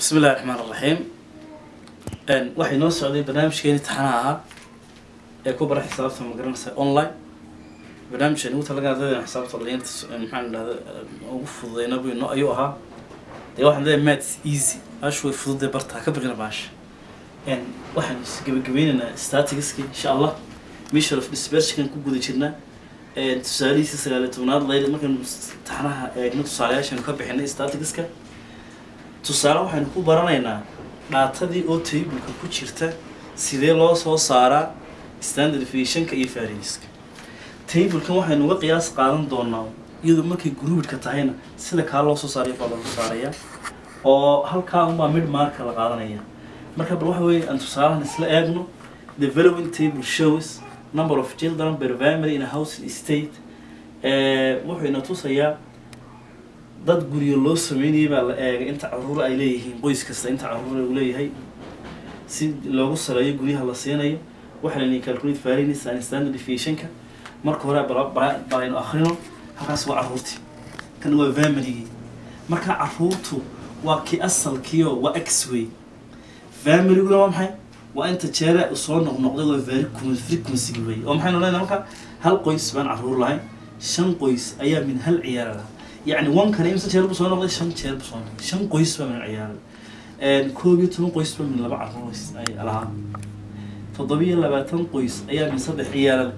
bismi illahi raxmaan raxiim waxay noo socday barnaamijkeeni taxanaha ahaa ee ku bara xisaabta magaranaysa online barnaamijkan ugu talagaa ardayda xisaabta dhalinyarta maxaan idhahda ugu fududeyna bu no ayuu ahaa dee waxaan leeyahay maths easy baashu way fududee bartaa ka baqina baasha waxaan gabagabeynaynaa statistiski insha allah mission of dispersionkan ku guda jirnaa tusaalihiisa sagaaliyo tobnaad layl markaynu taxnaha eegno tusaalayaashaynu ka bixinay statistiska tusaale waxaynu ku baranaynaa dhaatadii oo tableka ku jirta sidee loo soo saaraa standard deviationka iyo varianska tablekan waxaynu uga qiyaas qaadan doonaa iyadoo markay groupidka tahayna sida kaa loo soo saarayo baa lagu saaraya oo halkaa unbaa mid marka la qaadanaya marka bal waxa weeye aan tusaalahan isla eegno the following table shows number of children per family in a housing state wuxuu ina tusayaa dad guryo loo sameynayay baa la eegay inta caruur ay leeyihiin qoys kasta inta caruur uu leeyahay si loogu saleeyo guryaha la siinayo waxaa la calculate variance and standard deviationka marka hore balaynu akhrino halkaas waa caruurtii kan waa familygii marka caruurtu waa kii asalkiio waa x way familyguna waa maxay waa inta jeere soo noqnoqday waa very frequency way oo maxaynu leenahay marka hal qoys baan caruur lahayn shan qoys ayaa min hal ciyaara lahaa yacni wankana imse jeer buu soo noqday shan jeer buu soo noqday shan qoys baa min ciyaaray koob iyo toban qoys baa min laba caruur ay lahaa toddobiyo labaatan qoys ayaa min saddex ciyaarada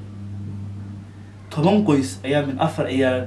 toban qoys ayaa min afar ciyaarada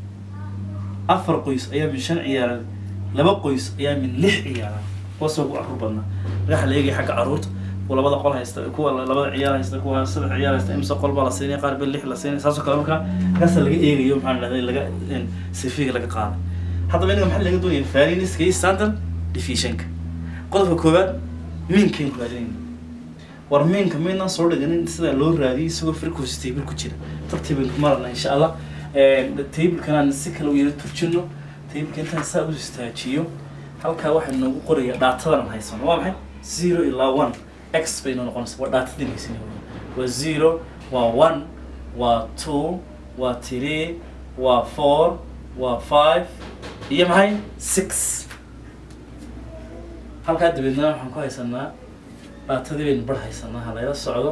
afar qoys ayaa min shan ciyaarada laba qoys ayaa min lix ciyaarada kuwaasoo ku caruur badnaa waxaa la eegaya xagga caruurta kuwa labada qol haysta kuwa labada ciyaar haysta kuwa saddex ciyaar haysta imse qol baa la siinaya qaar bel lix la siinaya saasoo kale markaa kaasa laga eegayo maxaa dhahday laga sifiga laga qaaday haddaba inaga maxaa laga doonaya varianiska iyo standard deviationka qodobka koowaad miinkaynu raadinayna war miinka maynaan soo dhiganin sida loo raadiyay isagoo frequency table ku jira tartiibaan ku marana insha allah tablekan aan si kale u yara turjino tableka intaan saa u istaajiyo halkaa waxaa noogu qoraya dhaatadan aan haysano waa maxay zero ilaa one x bay noo noqonaysa waa dhaatadii haysan waa zero waa one waa two waa three waa four waa five iyo maxay six halkaa dabeedna waxaan ku haysanaa dhaatadii baynu bar haysanaa halayla socdo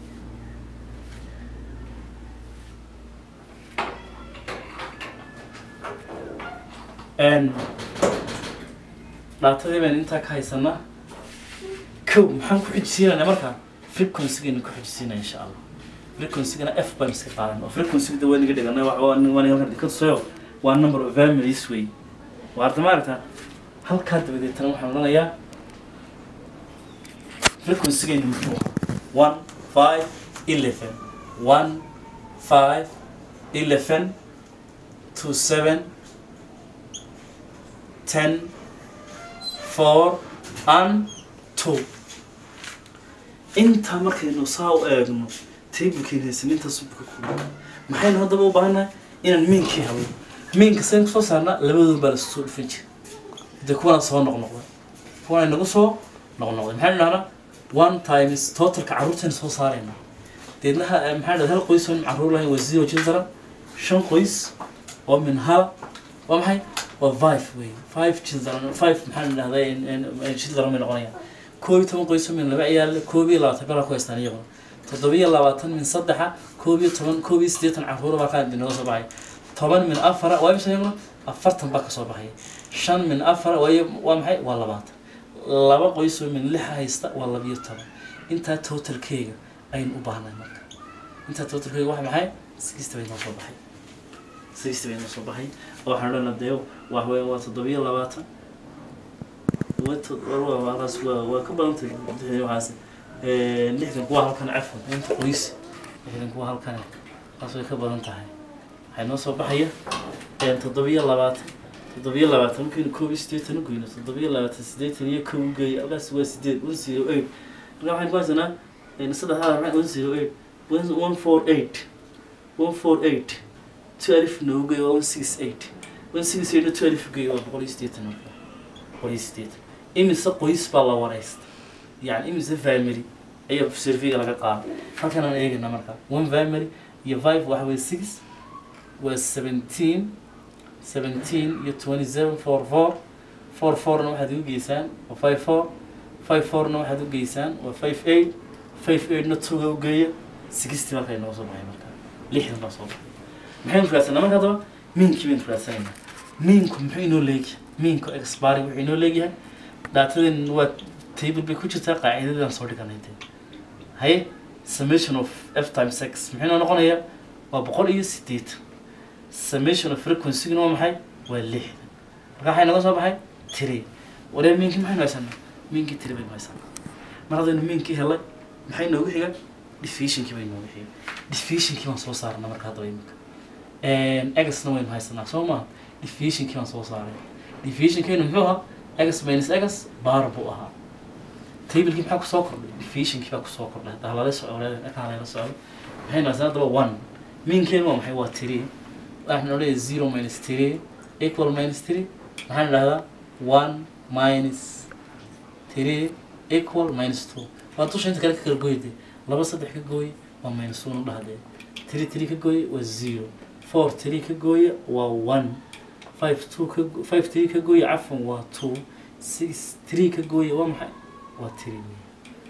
dhaatadii baynu intaa ka haysanaa kow maxaan ku xijisiinayna markaa frequencygaynu ku xijisiinaya insha allah frequencygana f baan iska qaadan oo frequencyga waa niga dhiganay waan halkan ka tusayo waa number of families way waa arta maaragta halkaa dabadeetana waxaan odhanayaa frequencygaynu muxuu one five eleven one five eleven two seven ten four and two intaa markaynu saa u eegno tablekeen haysan intaas ka kooban maxaynu haddaba u baahannahay inaan miinkii habo miinka sayn kusoo saarnaa labadooda baa lasoo dhufan jira dee kuwana soo noqnoqday kuwana nagu soo noqnoqday maxaynu dhahnaa one times totalka carruurtaynu soo saarayna deedna maxaa dhahda hal qoys oo min carruur lahayn waa zero children shan qoys oo min hal waa maxay waa five wey five children five maxaa dhahday children bay noqonayaan koob iyo toban qoys oo min laba ciyaarle koob iyo labaatan bala ku haystaan iyaguna toddobiyo labaatan min saddexa koob iyo toban koob iyo siddeetan carruura baa qaad inooga soo baxay toban min afara waa imisa iyaguna afartan baa kasoo baxaya shan min afara waayo waa maxay waa labaatan laba qoys oo min lixa haysta waa labiyo toban intaa totalkeyga aynu u baahnay marka intaa totalkeyga waa maxay sixty bay noo soo baxay sixty bay noo soo baxay oo waxaan odhanaa dee waa haween waa toddobiyo labaatan wataas waa waa ka badantay waxaas lixdan kuwa halkan cafwan inta qoys lixdan kuwa halkan taas way ka badan tahay waxay noo soo baxaya toddobiyo labaatan toddobiyo labaatan markaynu koob iyo siddeetan u goyno toddobiyo labaatan siddeetan iyo kow u geeya halkaas waa sideed one zero eight marka waxaynu ku haysanaa saddex hada one zero eight one four eight one four eight two alif noogu geeyo waa one six eight one six eight two alif geeyo waa boqol iyo siddeetan marka boqol iyo siddeetan imise qoys baa la waraysta yani imise family ayaa surveyga laga qaaday halkan aan eegayna marka one family iyo five waxa weye six waa seventeen seventeen iyo twenty seven four four four fourna waxaad ugu geysaan waa five four five fourna waxaad u geysaan waa five eight five eightna twoga u geeya sixty marka inooga soo baxay marka lixdan baa soo baxay maxaynu raadsanaa marka haddaba miinkii baynu raadsanaynaa miinku muxuu inoo leegyahay miinku expari wuxuu inoo leegyahay daatadeen waa table bay ku jirtaa qaacidadaan soo dhiganay dee haye summation of f times x muxuu inoo noqonayaa waa boqol iyo sideetan summation of frequency-guna waa maxay waa lixdan marka waxay naga soo baxay tiri waree miinkii maxaynu haysanaa miinkii tiri baynu haysanaa mar haddaynu miinkii helay maxay noogu xiga diffusionkii bay noogu xiga diffusionkii baan soo saarnaa marka haddaba iminka egasna waynu haysanaa soo maha diffusionkii baan soo saaray diffusionkeynu muxuu ahaa egas minus egas baar buu ahaa tablekii maxaa kusoo kordhay diffusionkii baa kusoo kordhay hadda halala soco eka halala socdo maxaynu haysanaa haddaba one miinkeen waa maxay waa tiri waxaan odhanaya zero minus three equal minus three maxaan idhahdaa one minus three equal minus two waa dusha inta kale ka kala gooyde laba saddex ka gooye waa minus one udhahdee three three ka gooye waa zero four three ka gooye waa one five two ka go- five three ka gooye cafwan waa two six three ka gooye waa maxay waa three wey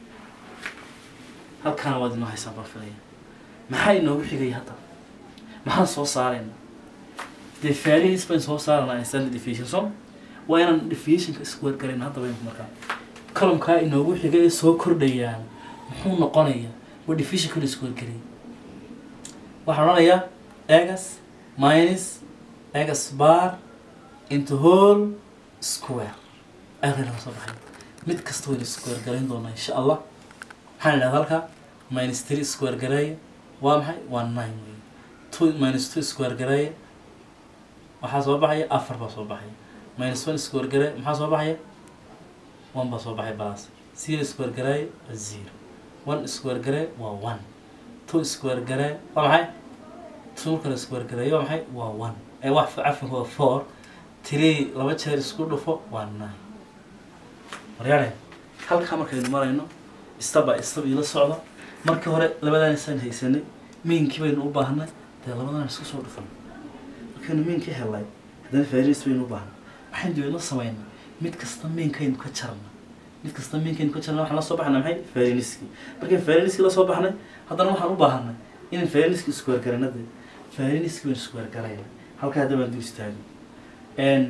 halkaana waad inoo haysaan baan filaya maxaa inoogu xigaya hadda maxaan soo saarayna dee faarihiis bayn soo saaranaa standard deviation so waa inaan deviationka isku wargarayn hadda baynu markaa columkaa inoogu xigay ee soo kordhayaan muxuu noqonayaa waa deviationka la isku wargarayay waxaan odhanayaa egas minus egas bar into whole square ayaa naga soo baxay mid kasta waynu isku wargarayn doonaa insha allah maxaan idhahda halkaa minus three square gareeya waa maxay waa nine wey two minus two square gareeya waxaa soo baxaya afar baa soo baxaya minus one square gareeya maxaa soo baxaya one baa soo baxay balas zero square gareeya waa zero one square gareeya waa one two square gareeya waa maxay two kale square gareeya waa maxay waa one ee wax cafin waa four three laba jeer isku dhufo waa nine waryaare halkaa markaynu marayno step by step ila socda markii hore labadan isaan haysanay miinkii baynu u baahnay dee labadan isku soo dhufan markaynu miinkii helay haddana faaris baynu u baahnay maxaynu dibadna samaynaa mid kasta miinkaynu ka jarna mid kasta miinkaynu ka jarna waxaan la soo baxnay maxay faariniski markaynu faariniski la soo baxnay haddana waxaan u baahanay inaan faariniski isku wargarayna dee faariniski baynu isku wargarayna halkaa hadda baan dul istaagay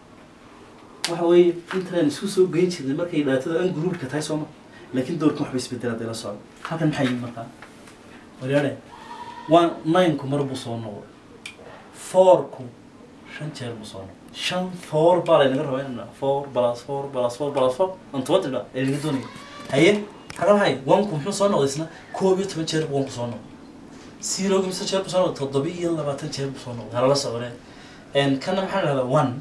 waxa weeye intaan isku soo geyn jirnay markay dhaatada an gruubka tahay sooma laakiin doorkan waxba isbedela hadday la socdo halkan maxaa yimi markaa waryaare one nineku mar buu soo noqday fourku shan jeer buu soo noqday shan four baa laynaga rabaa in four plus four plus four plus four on twenty dha ee laga doonaya haye haga maxay onku muxuu soo noqday isna koob iyo toban jeer buu onku soo noqday zeroga mise jeer buu soo noqday toddoba iyo labaatan jeer buu soo noqday halala socdee n kana maxaa la dhahdaa one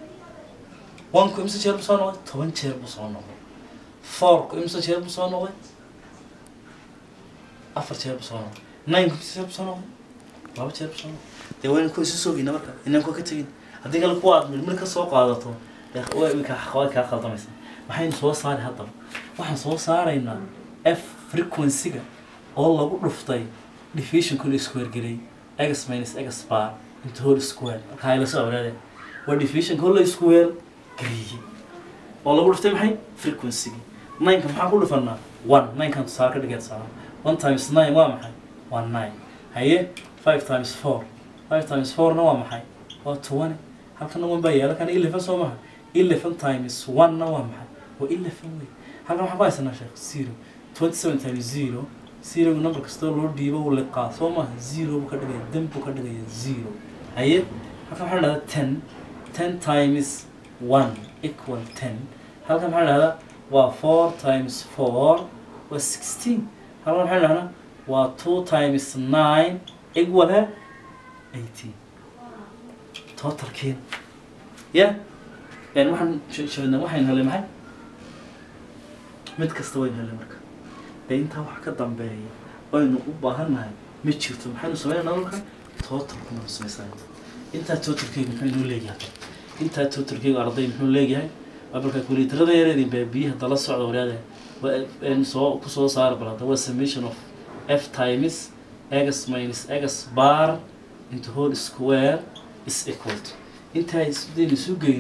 onku imse jeer buu soo noqday toban jeer buu soo noqday fourku imse jeer buu soo noqday afar jeer buu soo noqday nineka imse jeer buu soo noqday laba jeer buu soo noqday dee wayna kuwa isu soogeyna marka inaan kuwa ka tegin haddii kale kuwa aad milmil ka soo qaadato dee way way kaa way kaa khaldamaysa maxaynu soo saari haddaba waxaan soo saaraynaa f frequency-ga oo lagu dhuftay diffusionka la isku wargelay x minus x bar into whole square marka ay la soo awraadeen waa diffusionka oo la isku weer geliyey oo lagu dhuftay maxay frequency-gi nineka maxaa ku dhufanaa one ninekan tusaale ka dhigeed saara one times nine waa maxay waa nine haye five times four five times fourna waa maxay waa twenty halkana one baa yaala kana eleven soo maha eleven times one-na waa maxay waa eleven wey halkan waxaan ku haysanaa sheekh zero twenty seven times zero zeroga number kastoo loo dhiibo uu liqaa soo maha zero buu ka dhigaya dan buu ka dhigaya zero haye halkan waxaan dhahdaa ten ten times one equal ten halkan maxaa dhahdaa waa four times four waa sixteen halkan maxaa dhahnaa waa two times nine equal he eighteen totalkiina ya yani waxaan sheegnaa waxaynu helay maxay mid kasta waynu helay marka dee intaa wax ka dambeeya aynu u baahannahay ma jirto maxaynu sameynaa marka totalkuna samaysana intaa totalkeyga muxuu inoo leeyahay intaa totalkeyga arday muxuu leeyahay marka kuliitarada yareedii baa biyaha dala socda waryaade waa soo kusoo saara bal hadda waa summation of f times x minus x bar into whole square is equal to intaa isdaynu isu geyno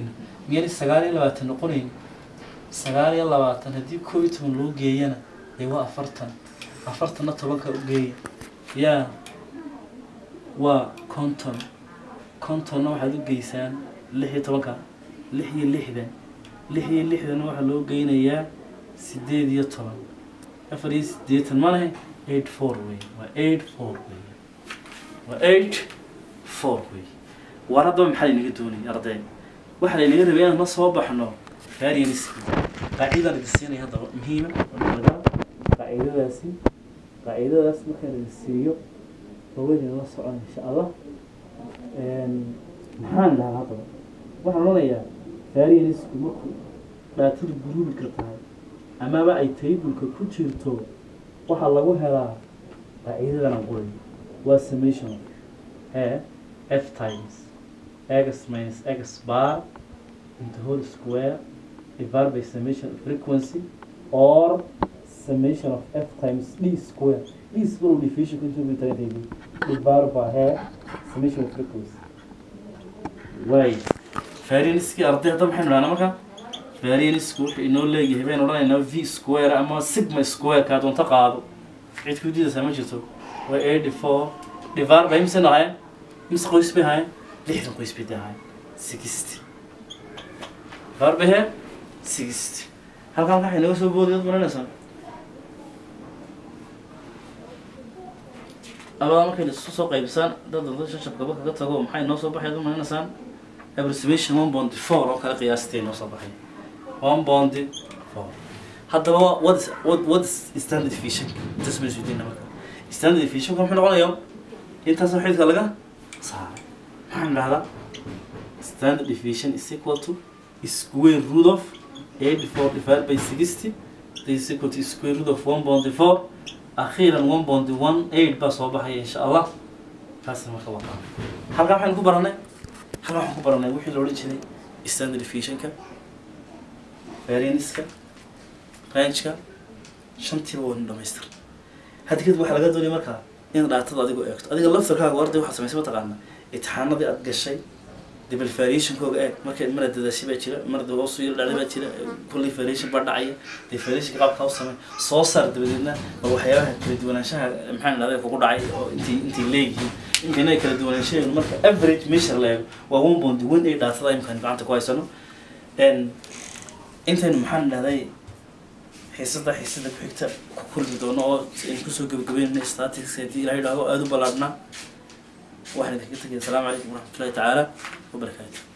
miyaan sagaal iyo labaatan noqonayn sagaal iyo labaatan haddii koo iyo toban loo geeyana dee waa afartan afartanna tobanka u geeya yaa waa konton kontonna waxaad u geysaan lix iyo tobanka lix iyo lixdan lix iyo lixdanna waxaa loo geynayaa sideed iyo toban afar iyo siddeetan ma lehe eight four wey waa eight four wey waa eight four wey waar haddaba maxaa laynaga doonaya arday waxaa laynaga rabay inaan la soo baxno varianski qaacidaan idin siinaya haddaba muhiima laga qaacidadaasi qaacidadaas markaan idin siiyo haweenina la socon insha allah maxaan dhahaa haddaba waxaan odhanayaa varianisku markuu dhaatada guruubika tahay amaba ay taybulka ku jirto waxaa lagu helaa qaacidadana qoray waa summation of a f times x minus x bar into whole square divided by summation of frequency or summation of f times d square d square division contribute to divided by a summation of frequency way varianskii arday hadda maxaynu dhahnaa marka variansku wuxuu inoo leeyahay baynu odhanaynaa v square ama sigma square kaa doonta qaado cid ku diidaysaa ma jirto waa eighty four divided by mise nahayn mise qoys bay ahayn lixdan qoys bay ahayn sixty divided by he sixty halkan waxay naga soo boodi dad maranaysaa abada markay isu soo qaybisaan dad dad shashabkaba kaga tago maxay noo soo baxay dad maranaysaan approximation one bondi four oo kale qiyaastay noo soo baxay one bondi four haddaba what is what what is standard deviation intaas baynu isweydiina marka standard deviation muxuu noqonayaa intaas xididka laga saaray maxaan dhahdaa standard deviation is equal to square root of 84 divided by 60 this is equal to square root of 1.4 أخيرا 1.18 baa soo baxaya insha allah taasna marka waa qaab halkan waxaynu ku baranay halkan waxaan ku baranay wixii la odhan jiray standard deviationka varianska rangeka shantiiba waynu dhamaystir hadda kadib waxaa laga doonaya markaa in dhaatada adigu eegto adiga laftarkaaga arday waxaad samaysay mataqaana imtixaanadii aad gashay dibal variationkooga eeg marka mara dadaashay baa jira mara hoosu yar dhacday baa jira kulley variation baa dhacaya dee variation qaabka u samey soo saar dabadeedna waa waxyaabaha kala duwanaanshaha maxaa dhahday kugu dhacay oo intay intay leeyihiin intayna kala duwanaanshaheenu marka average measure la eego waa one point one eight dhaatada imkaan gacanta ku haysano intaynu maxaan dhahday xiisada xiisada ku xigta ku kulmi doono oo aynu kusoo gebagabeynayna statics haddii ilaha yidhahdo aada u ballaadhnaa waxaan idinkaga tegaya asalaamu calaykum waraxmatullahi tacaala wabarakaatu